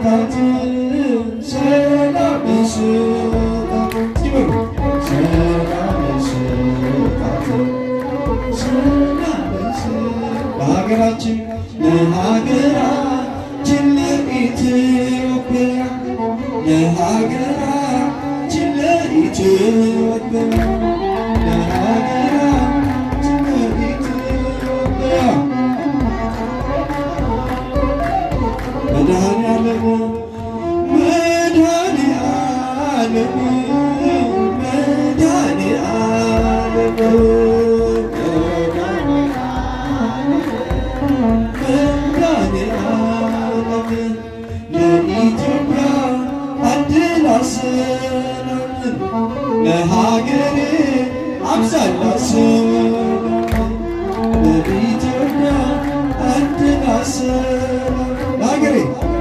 ስጣት ሰላም ስጣት ይበሉ ሰላም ስጣት ሰላም ስጣት ለሀገራችን ለሀገራችን ለኢትዮጵያ ለሀገራችን ለኢትዮጵያ ለሀገራችን ለኢትዮጵያ መድኃኔዓለም መድኃኔዓለም መድኃኔዓለም መድኃኔዓለም ለኢትዮጵያ አድል አሰናምን ለሀገሬ አብዛላ ሰላም ለኢትዮጵያ አድል አሰናምን ለሀገሬ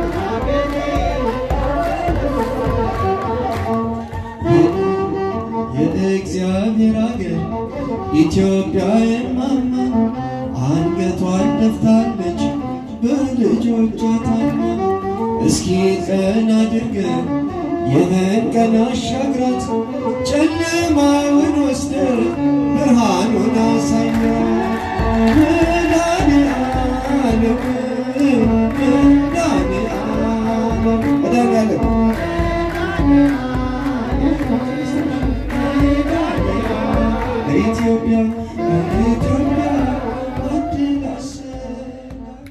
የእግዚአብሔር አገር ኢትዮጵያ የማማ አንገቷን ደፍታለች በልጆቿ ታማ። እስኪ ቀን አድርገን ይህን ቀን አሻግራት ጨለማውን ወስደ ብርሃኑን አሳያት መድኃኔዓለም መድኃኔዓለም መድኃኔዓለም ለኢትዮጵያ ለኢትዮጵያ አድል አሰናኝ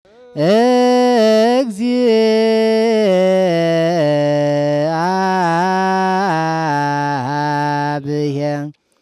እግዚአብሔር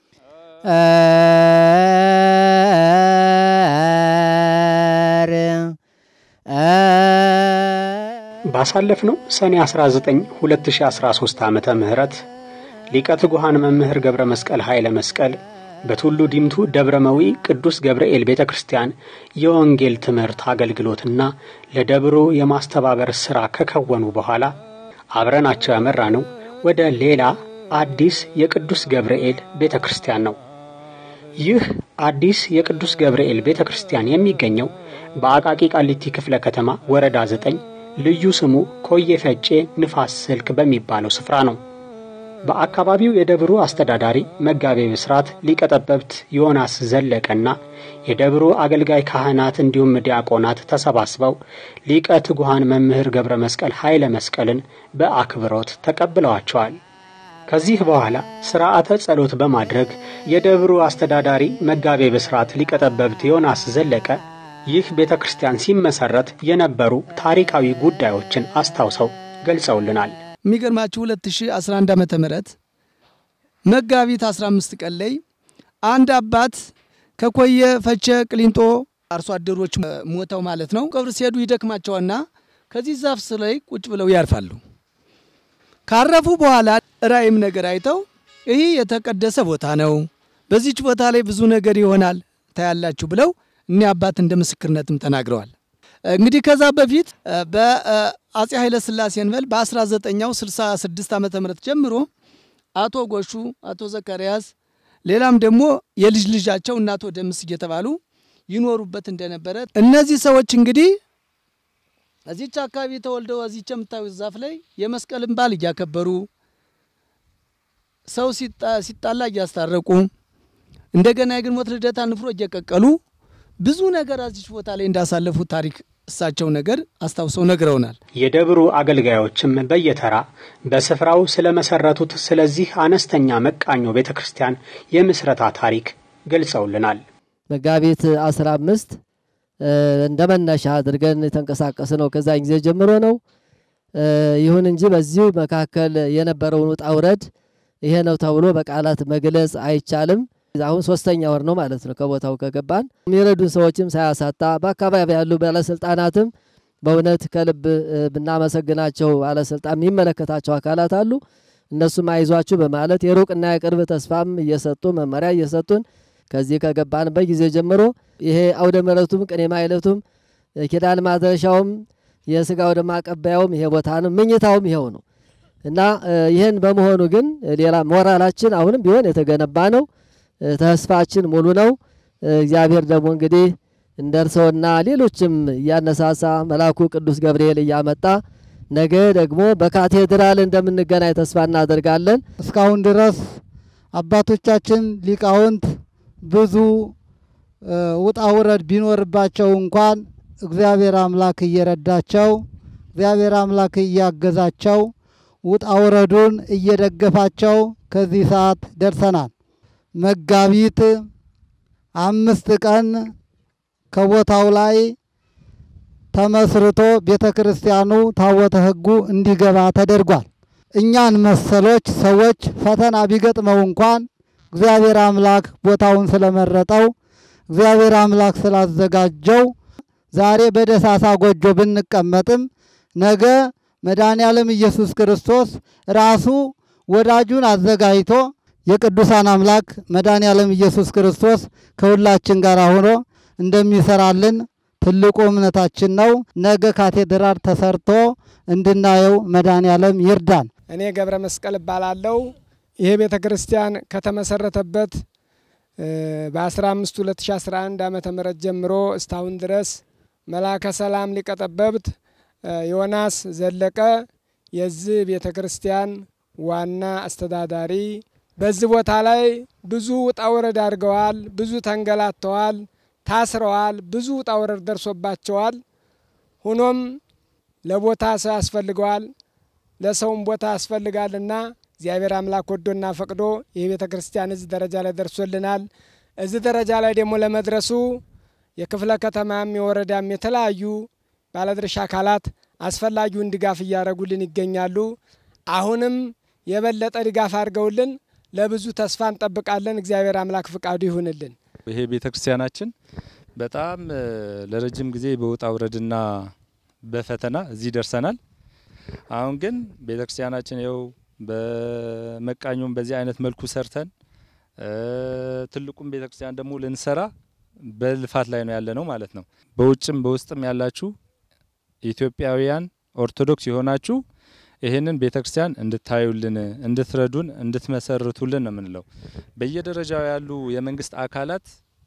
ባሳለፍነው ሰኔ 19 2013 ዓመተ ምህረት ሊቀ ትጉሃን መምህር ገብረ መስቀል ኃይለ መስቀል በቱሉ ዲምቱ ደብረ መዊ ቅዱስ ገብርኤል ቤተ ክርስቲያን የወንጌል ትምህርት አገልግሎትና ለደብሩ የማስተባበር ሥራ ከከወኑ በኋላ አብረናቸው ያመራ ነው ወደ ሌላ አዲስ የቅዱስ ገብርኤል ቤተ ክርስቲያን ነው። ይህ አዲስ የቅዱስ ገብርኤል ቤተ ክርስቲያን የሚገኘው በአቃቂ ቃሊቲ ክፍለ ከተማ ወረዳ ዘጠኝ ልዩ ስሙ ኮዬ ፈጬ ንፋስ ስልክ በሚባለው ስፍራ ነው። በአካባቢው የደብሩ አስተዳዳሪ መጋቤ ብስራት ሊቀጠበብት ዮናስ ዘለቀና የደብሩ አገልጋይ ካህናት እንዲሁም ዲያቆናት ተሰባስበው ሊቀ ትጉሃን መምህር ገብረ መስቀል ኃይለ መስቀልን በአክብሮት ተቀብለዋቸዋል። ከዚህ በኋላ ሥርዓተ ጸሎት በማድረግ የደብሩ አስተዳዳሪ መጋቤ ብስራት ሊቀጠበብት ዮናስ ዘለቀ ይህ ቤተ ክርስቲያን ሲመሠረት የነበሩ ታሪካዊ ጉዳዮችን አስታውሰው ገልጸውልናል። የሚገርማችሁ 2011 ዓመተ ምህረት መጋቢት 15 ቀን ላይ አንድ አባት ከኮየ ፈቸ ቅሊንጦ አርሶ አደሮች ሞተው ማለት ነው ቀብር ሲሄዱ ይደክማቸውና ከዚህ ዛፍ ስር ላይ ቁጭ ብለው ያርፋሉ። ካረፉ በኋላ ራእይም ነገር አይተው ይህ የተቀደሰ ቦታ ነው፣ በዚች ቦታ ላይ ብዙ ነገር ይሆናል ታያላችሁ ብለው እኒህ አባት እንደ ምስክርነትም ተናግረዋል። እንግዲህ ከዛ በፊት በአጼ ኃይለ ሥላሴ እንበል በ19ኛው 66 ዓመተ ምህረት ጀምሮ አቶ ጎሹ፣ አቶ ዘካርያስ ሌላም ደግሞ የልጅ ልጃቸው እና አቶ ደምስ እየተባሉ ይኖሩበት እንደነበረ እነዚህ ሰዎች እንግዲህ እዚች አካባቢ ተወልደው እዚች የምታዩት ዛፍ ላይ የመስቀልን በዓል እያከበሩ ሰው ሲጣላ እያስታረቁ እንደገና የግንቦት ልደታ ንፍሮ እየቀቀሉ ብዙ ነገር እዚች ቦታ ላይ እንዳሳለፉ ታሪክ እሳቸው ነገር አስታውሰው ነግረውናል። የደብሩ አገልጋዮችም በየተራ በስፍራው ስለመሰረቱት ስለዚህ አነስተኛ መቃኞ ቤተ ክርስቲያን የምስረታ ታሪክ ገልጸውልናል። መጋቢት 15 እንደ መነሻ አድርገን የተንቀሳቀስ ነው። ከዛን ጊዜ ጀምሮ ነው። ይሁን እንጂ በዚሁ መካከል የነበረውን ውጣ ውረድ ይሄ ነው ተብሎ በቃላት መግለጽ አይቻልም። አሁን ሶስተኛ ወር ነው ማለት ነው ከቦታው ከገባን። የሚረዱን ሰዎችም ሳያሳጣ በአካባቢ ያሉ ባለስልጣናትም በእውነት ከልብ ብናመሰግናቸው ባለስልጣን የሚመለከታቸው አካላት አሉ። እነሱም አይዟችሁ በማለት የሩቅና የቅርብ ተስፋም እየሰጡ መመሪያ እየሰጡን ከዚህ ከገባንበት ጊዜ ጀምሮ ይሄ አውደ ምሕረቱም ቅኔ ማኅሌቱም ኪዳን ማድረሻውም የስጋ ወደ ማቀበያውም ይሄ ቦታ ነው። ምኝታውም ይኸው ነው እና ይህን በመሆኑ ግን ሌላ ሞራላችን አሁንም ቢሆን የተገነባ ነው። ተስፋችን ሙሉ ነው። እግዚአብሔር ደግሞ እንግዲህ እንደ እርስዎና ሌሎችም እያነሳሳ መልአኩ ቅዱስ ገብርኤል እያመጣ ነገ ደግሞ በካቴድራል እንደምንገናኝ ተስፋ እናደርጋለን። እስካሁን ድረስ አባቶቻችን ሊቃውንት ብዙ ውጣ ውረድ ቢኖርባቸው እንኳን እግዚአብሔር አምላክ እየረዳቸው እግዚአብሔር አምላክ እያገዛቸው ውጣ ውረዱን እየደገፋቸው ከዚህ ሰዓት ደርሰናል። መጋቢት አምስት ቀን ከቦታው ላይ ተመስርቶ ቤተ ክርስቲያኑ ታቦተ ሕጉ እንዲገባ ተደርጓል። እኛን መሰሎች ሰዎች ፈተና ቢገጥመው እንኳን እግዚአብሔር አምላክ ቦታውን ስለመረጠው እግዚአብሔር አምላክ ስላዘጋጀው ዛሬ በደሳሳ ጎጆ ብንቀመጥም ነገ መድኃኔ ዓለም ኢየሱስ ክርስቶስ ራሱ ወዳጁን አዘጋጅቶ የቅዱሳን አምላክ መድኃኔ ዓለም ኢየሱስ ክርስቶስ ከሁላችን ጋር ሆኖ እንደሚሰራልን ትልቁ እምነታችን ነው። ነገ ካቴድራል ተሰርቶ እንድናየው መድኃኔ ዓለም ይርዳን። እኔ ገብረ መስቀል እባላለሁ። ይሄ ቤተ ክርስቲያን ከተመሰረተበት በ15 2011 ዓመተ ምህረት ጀምሮ እስካሁን ድረስ መላከ ሰላም ሊቀ ጠበብት ዮናስ ዘለቀ የዚህ ቤተ ክርስቲያን ዋና አስተዳዳሪ፣ በዚህ ቦታ ላይ ብዙ ውጣ ውረድ አድርገዋል። ብዙ ተንገላተዋል፣ ታስረዋል። ብዙ ውጣ ውረድ ደርሶባቸዋል። ሆኖም ለቦታ ሰው ያስፈልገዋል፣ ለሰውም ቦታ ያስፈልጋልና እግዚአብሔር አምላክ ወዶና ፈቅዶ ይህ ቤተ ክርስቲያን እዚህ ደረጃ ላይ ደርሶልናል። እዚህ ደረጃ ላይ ደግሞ ለመድረሱ የክፍለ ከተማም የወረዳም የተለያዩ ባለድርሻ አካላት አስፈላጊውን ድጋፍ እያደረጉልን ይገኛሉ። አሁንም የበለጠ ድጋፍ አድርገውልን ለብዙ ተስፋ እንጠብቃለን። እግዚአብሔር አምላክ ፍቃዱ ይሁንልን። ይሄ ቤተ ክርስቲያናችን በጣም ለረጅም ጊዜ በውጣ ውረድና በፈተና እዚህ ደርሰናል። አሁን ግን ቤተ ክርስቲያናችን ይኸው በመቃኙም በዚህ አይነት መልኩ ሰርተን ትልቁም ቤተ ክርስቲያን ደግሞ ልንሰራ በልፋት ላይ ነው ያለ ነው ማለት ነው። በውጭም በውስጥም ያላችሁ ኢትዮጵያውያን ኦርቶዶክስ የሆናችሁ ይህንን ቤተ ክርስቲያን እንድታዩልን፣ እንድትረዱን፣ እንድትመሰርቱልን ነው የምንለው። በየደረጃው ያሉ የመንግስት አካላት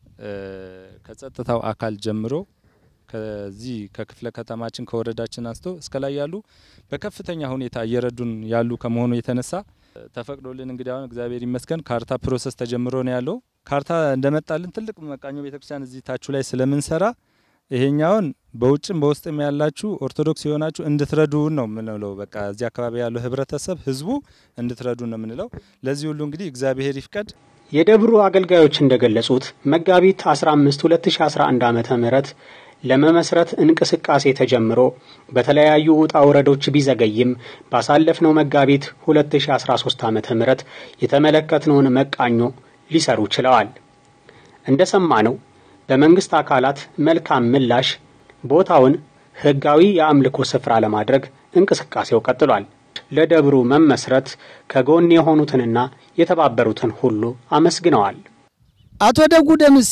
ከጸጥታው አካል ጀምሮ ከዚህ ከክፍለ ከተማችን ከወረዳችን አንስቶ እስከ ላይ ያሉ በከፍተኛ ሁኔታ እየረዱን ያሉ ከመሆኑ የተነሳ ተፈቅዶልን እንግዲህ አሁን እግዚአብሔር ይመስገን ካርታ ፕሮሰስ ተጀምሮ ነው ያለው። ካርታ እንደመጣልን ትልቅ መቃኞ ቤተክርስቲያን እዚህ ታችሁ ላይ ስለምንሰራ ይሄኛውን በውጭም በውስጥም ያላችሁ ኦርቶዶክስ የሆናችሁ እንድትረዱን ነው የምንለው። በቃ እዚህ አካባቢ ያለው ህብረተሰብ ህዝቡ እንድትረዱን ነው የምንለው። ለዚህ ሁሉ እንግዲህ እግዚአብሔር ይፍቀድ። የደብሩ አገልጋዮች እንደገለጹት መጋቢት 15 2011 ዓመተ ምህረት ለመመስረት እንቅስቃሴ ተጀምሮ በተለያዩ ውጣ ውረዶች ቢዘገይም ባሳለፍነው መጋቢት 2013 ዓመተ ምህረት የተመለከትነውን መቃኞ ሊሰሩ ችለዋል። እንደሰማነው በመንግስት አካላት መልካም ምላሽ ቦታውን ህጋዊ የአምልኮ ስፍራ ለማድረግ እንቅስቃሴው ቀጥሏል። ለደብሩ መመስረት ከጎን የሆኑትንና የተባበሩትን ሁሉ አመስግነዋል። አቶ ደጉ ደምሴ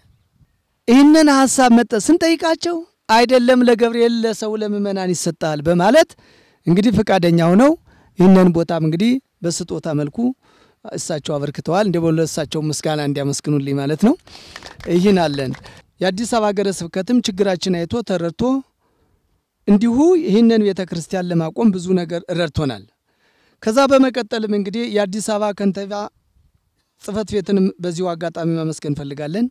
ይህንን ሀሳብ መጠ ስንጠይቃቸው አይደለም ለገብርኤል ለሰው ለምእመናን ይሰጣል በማለት እንግዲህ ፈቃደኛ ሆነው ይህንን ቦታም እንግዲህ በስጦታ መልኩ እሳቸው አበርክተዋል። እንደ በሎ እሳቸው ምስጋና እንዲያመስግኑልኝ ማለት ነው። ይህን አለን። የአዲስ አበባ ሀገረ ስብከትም ችግራችን አይቶ ተረድቶ እንዲሁ ይህንን ቤተ ክርስቲያን ለማቆም ብዙ ነገር ረድቶናል። ከዛ በመቀጠልም እንግዲህ የአዲስ አበባ ከንቲባ ጽሕፈት ቤትንም በዚሁ አጋጣሚ ማመስገን እንፈልጋለን።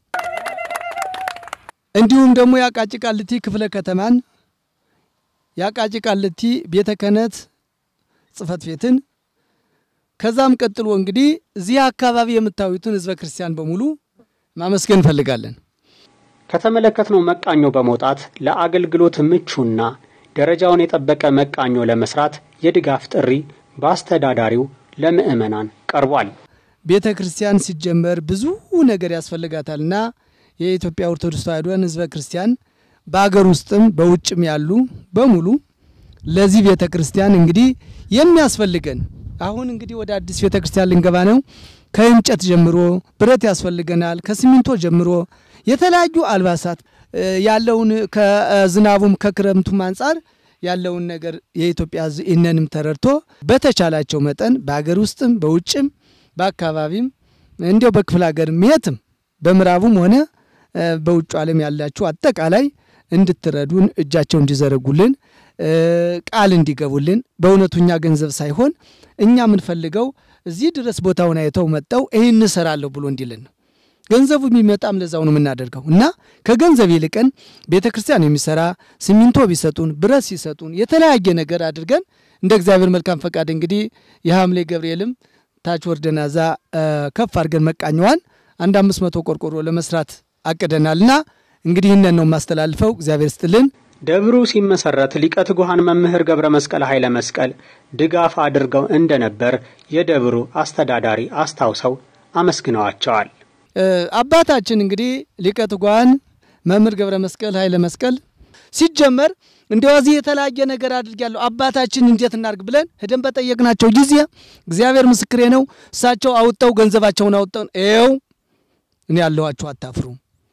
እንዲሁም ደግሞ የአቃቂ ቃልቲ ክፍለ ከተማን የአቃቂ ቃልቲ ቤተ ክህነት ጽሕፈት ቤትን ከዛም ቀጥሎ እንግዲህ እዚህ አካባቢ የምታዩትን ህዝበ ክርስቲያን በሙሉ ማመስገን እንፈልጋለን። ከተመለከትነው መቃኞ በመውጣት ለአገልግሎት ምቹና ደረጃውን የጠበቀ መቃኞ ለመስራት የድጋፍ ጥሪ በአስተዳዳሪው ለምዕመናን ቀርቧል። ቤተ ክርስቲያን ሲጀመር ብዙ ነገር ያስፈልጋታልና የኢትዮጵያ ኦርቶዶክስ ተዋሕዶን ህዝበ ክርስቲያን በአገር ውስጥም በውጭም ያሉ በሙሉ ለዚህ ቤተ ክርስቲያን እንግዲህ የሚያስፈልገን አሁን እንግዲህ ወደ አዲስ ቤተ ክርስቲያን ልንገባ ነው። ከእንጨት ጀምሮ ብረት ያስፈልገናል። ከሲሚንቶ ጀምሮ የተለያዩ አልባሳት ያለውን ከዝናቡም ከክረምቱም አንጻር ያለውን ነገር የኢትዮጵያ ሕዝብ ይህንንም ተረድቶ በተቻላቸው መጠን በሀገር ውስጥም በውጭም በአካባቢም እንዲያው በክፍለ ሀገርም የትም በምዕራቡም ሆነ በውጭ ዓለም ያላችሁ አጠቃላይ እንድትረዱን እጃቸው እንዲዘረጉልን ቃል እንዲገቡልን በእውነቱ እኛ ገንዘብ ሳይሆን እኛ የምንፈልገው እዚህ ድረስ ቦታውን አይተው መጠው ይህን እንሰራለሁ ብሎ እንዲልን ነው። ገንዘቡ የሚመጣም ለዛው ነው የምናደርገው እና ከገንዘብ ይልቀን ቤተ ክርስቲያን የሚሰራ ሲሚንቶ ቢሰጡን፣ ብረት ሲሰጡን፣ የተለያየ ነገር አድርገን እንደ እግዚአብሔር መልካም ፈቃድ እንግዲህ የሐምሌ ገብርኤልም ታች ወርደናዛ ከፍ አድርገን መቃኘዋን አንድ አምስት መቶ ቆርቆሮ ለመስራት አቅደናልና እንግዲህ ይህንን ነው የማስተላልፈው። እግዚአብሔር ስጥልን። ደብሩ ሲመሰረት ሊቀ ትጉሃን መምህር ገብረ መስቀል ኃይለ መስቀል ድጋፍ አድርገው እንደነበር የደብሩ አስተዳዳሪ አስታውሰው አመስግነዋቸዋል። አባታችን እንግዲህ ሊቀ ትጉሃን መምህር ገብረ መስቀል ኃይለ መስቀል ሲጀመር እንደዚህ የተለያየ ነገር አድርጊያለሁ አባታችን እንዴት እናርግ ብለን ሄደን በጠየቅናቸው ጊዜ እግዚአብሔር ምስክሬ ነው፣ እሳቸው አውጠው ገንዘባቸውን አውጠው ይኸው እኔ ያለኋችሁ አታፍሩ፣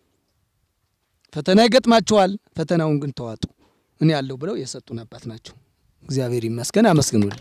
ፈተና ይገጥማችኋል፣ ፈተናውን ግን ተዋጡ፣ እኔ ያለሁ ብለው የሰጡን አባት ናቸው። እግዚአብሔር ይመስገን፣ አመስግኑልን።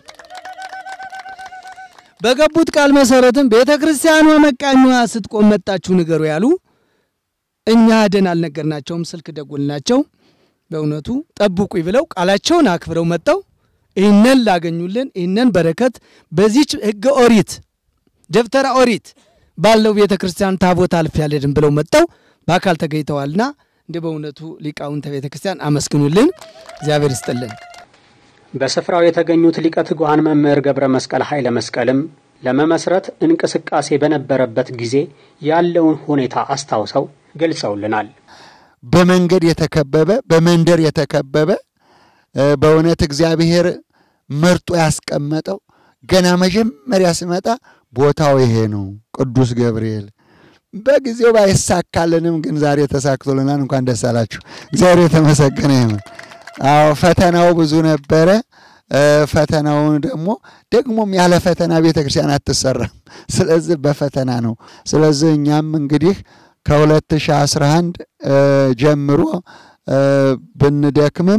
በገቡት ቃል መሰረትም ቤተ ክርስቲያኗ መቃኛዋ ስትቆም መጣችሁ ንገሩ ያሉ እኛ ሄደን አልነገርናቸውም። ስልክ ደውልናቸው በእውነቱ ጠብቁኝ ብለው ቃላቸውን አክብረው መጠው ይህንን ላገኙልን ይህንን በረከት በዚች ሕገ ኦሪት ደብተራ ኦሪት ባለው ቤተ ክርስቲያን ታቦት አልፍ ያለድን ብለው መጠው በአካል ተገኝተዋልና እንደ በእውነቱ ሊቃውንተ ቤተ ክርስቲያን አመስግኑልን፣ እግዚአብሔር ይስጥልን። በስፍራው የተገኙት ሊቀ ትጉሃን መምህር ገብረ መስቀል ኃይለ መስቀልም ለመመስረት እንቅስቃሴ በነበረበት ጊዜ ያለውን ሁኔታ አስታውሰው ገልጸውልናል። በመንገድ የተከበበ በመንደር የተከበበ በእውነት እግዚአብሔር መርጦ ያስቀመጠው ገና መጀመሪያ ስመጣ ቦታው ይሄ ነው፣ ቅዱስ ገብርኤል። በጊዜው ባይሳካልንም ግን ዛሬ ተሳክቶልናል። እንኳን ደስ አላችሁ። እግዚአብሔር የተመሰገነ ይሁን። አዎ ፈተናው ብዙ ነበረ። ፈተናውን ደግሞ ደግሞም ያለ ፈተና ቤተ ክርስቲያን አትሰራም። ስለዚህ በፈተና ነው። ስለዚህ እኛም እንግዲህ ከ2011 ጀምሮ ብንደክምም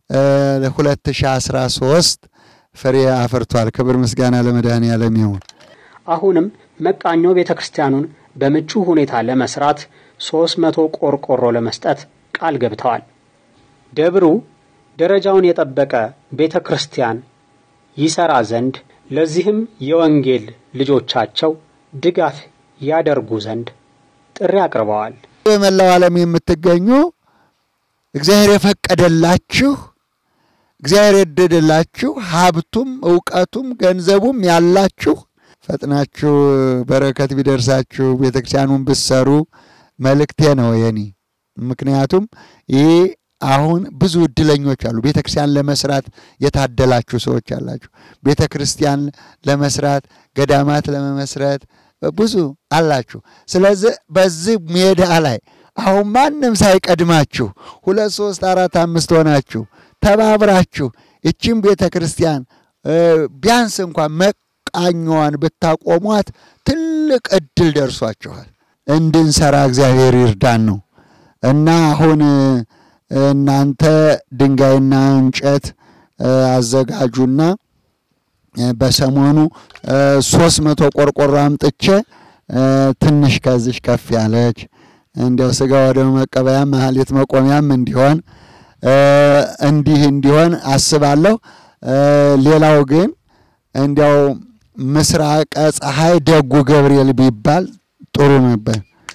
2013 ፍሬ አፍርቷል። ክብር ምስጋና ለመድኃኔዓለም ይሁን። አሁንም መቃኞ ቤተ ክርስቲያኑን በምቹ ሁኔታ ለመስራት ሦስት መቶ ቆርቆሮ ለመስጠት ቃል ገብተዋል። ደብሩ ደረጃውን የጠበቀ ቤተ ክርስቲያን ይሠራ ዘንድ ለዚህም የወንጌል ልጆቻቸው ድጋፍ ያደርጉ ዘንድ ጥሪ አቅርበዋል። በመላው ዓለም የምትገኙ እግዚአብሔር የፈቀደላችሁ እግዚአብሔር የወደደላችሁ ሀብቱም እውቀቱም ገንዘቡም ያላችሁ ፈጥናችሁ በረከት ቢደርሳችሁ ቤተ ክርስቲያኑን ብትሰሩ መልእክቴ ነው የኔ። ምክንያቱም ይህ አሁን ብዙ እድለኞች አሉ። ቤተ ክርስቲያን ለመስራት የታደላችሁ ሰዎች አላችሁ። ቤተ ክርስቲያን ለመስራት ገዳማት ለመመስረት ብዙ አላችሁ። ስለዚህ በዚህ ሜዳ ላይ አሁን ማንም ሳይቀድማችሁ ሁለት ሶስት አራት አምስት ሆናችሁ ተባብራችሁ ይችን ቤተ ክርስቲያን ቢያንስ እንኳን መቃኛዋን ብታቆሟት ትልቅ እድል ደርሷችኋል። እንድንሰራ እግዚአብሔር ይርዳን ነው እና አሁን እናንተ ድንጋይና እንጨት አዘጋጁና በሰሞኑ ሶስት መቶ ቆርቆሮ አምጥቼ ትንሽ ከዚሽ ከፍ ያለች እንዲያው ስጋ ወደ መቀበያ መሀሌት መቆሚያም እንዲሆን እንዲህ እንዲሆን አስባለሁ። ሌላው ግን እንዲያው ምስራቀ ፀሐይ ደጉ ገብርኤል ቢባል ጥሩ ነበር።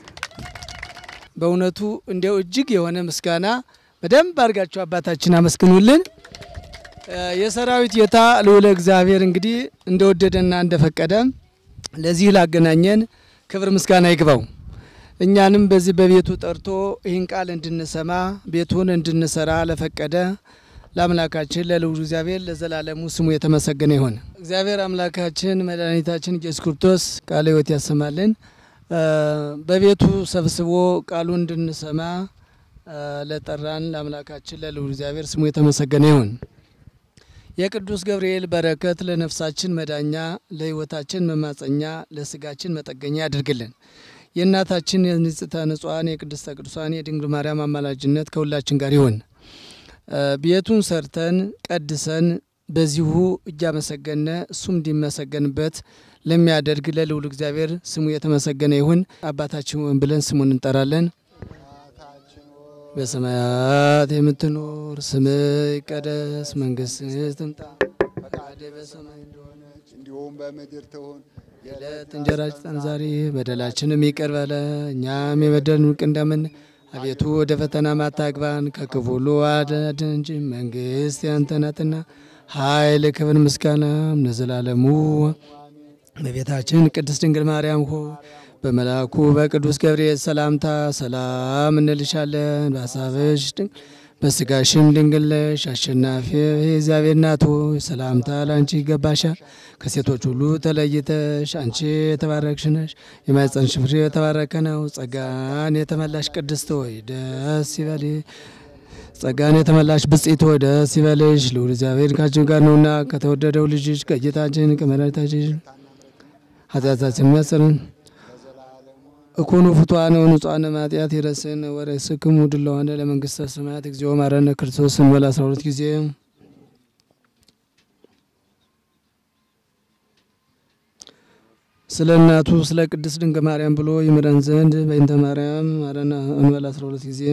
በእውነቱ እንዲያው እጅግ የሆነ ምስጋና በደንብ አድርጋችሁ አባታችን አመስግኑልን። የሰራዊት ጌታ ልዑለ እግዚአብሔር እንግዲህ እንደወደደና እንደፈቀደ ለዚህ ላገናኘን ክብር ምስጋና ይግባው። እኛንም በዚህ በቤቱ ጠርቶ ይህን ቃል እንድንሰማ ቤቱን እንድንሰራ ለፈቀደ ለአምላካችን ለልዑል እግዚአብሔር ለዘላለሙ ስሙ የተመሰገነ ይሁን። እግዚአብሔር አምላካችን መድኃኒታችን ኢየሱስ ክርስቶስ ቃለ ሕይወት ያሰማልን። በቤቱ ሰብስቦ ቃሉ እንድንሰማ ለጠራን ለአምላካችን ለልዑል እግዚአብሔር ስሙ የተመሰገነ ይሁን። የቅዱስ ገብርኤል በረከት ለነፍሳችን መዳኛ፣ ለሕይወታችን መማፀኛ፣ ለስጋችን መጠገኛ ያድርግልን። የእናታችን የንጽሕተ ንጹሐን የቅድስተ ቅዱሳን የድንግል ማርያም አማላጅነት ከሁላችን ጋር ይሁን። ቤቱን ሰርተን ቀድሰን በዚሁ እያመሰገነ እሱም እንዲመሰገንበት ለሚያደርግ ለልዑል እግዚአብሔር ስሙ የተመሰገነ ይሁን። አባታችን ብለን ስሙን እንጠራለን። በሰማያት የምትኖር ስምህ ይቀደስ፣ መንግስትህ ትምጣ፣ ፈቃድህ በሰማይ እንደሆነች እንዲሁም በምድር ትሁን። የዕለት እንጀራችንን ስጠን ዛሬ፣ በደላችንም ይቅር በለን እኛም የበደሉንን ይቅር እንደምን አቤቱ ወደ ፈተና ማታግባን ከክፉ ሁሉ አድነን እንጂ መንግስት ያንተ ናትና ኃይል፣ ክብር፣ ምስጋናም ለዘላለሙ። እመቤታችን ቅድስት ድንግል ማርያም ሆይ በመልአኩ በቅዱስ ገብርኤል ሰላምታ ሰላም እንልሻለን። በሀሳብሽ ድንግል በስጋሽም ድንግል ነሽ። አሸናፊ የእግዚአብሔር እናት ሆይ ሰላምታ ለአንቺ ይገባሻል። ከሴቶች ሁሉ ተለይተሽ አንቺ የተባረክሽ ነሽ። የማኅፀንሽ ፍሬ የተባረከ ነው። ጸጋን የተመላሽ ቅድስት ሆይ ደስ ይበልሽ። ጸጋን የተመላሽ ብጽዕት ሆይ ደስ ይበልሽ። ልዑል እግዚአብሔር ካንቺ ጋር ነውና ከተወደደው ልጅሽ ከጌታችን ከመድኃኒታችን ኃጢአታችን የሚያሰርን እኩኑ ፍቱሐነ ወንጹሐነ እምኃጢአት ይረስን ወርእስክሙ ድለዋነ ለመንግሥተ ሰማያት እግዚኦ መሐረነ ክርስቶስ እንበል አስራ ሁለት ጊዜ ስለ እናቱ ስለ ቅድስት ድንግል ማርያም ብሎ ይምረን ዘንድ በእንተ ማርያም ማረነ እንበል አስራ ሁለት ጊዜ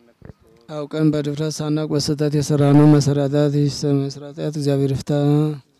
አውቀን በድፍረት ሳናውቅ በስህተት የሰራነው መሰራታት መስራታት እግዚአብሔር ይፍታ።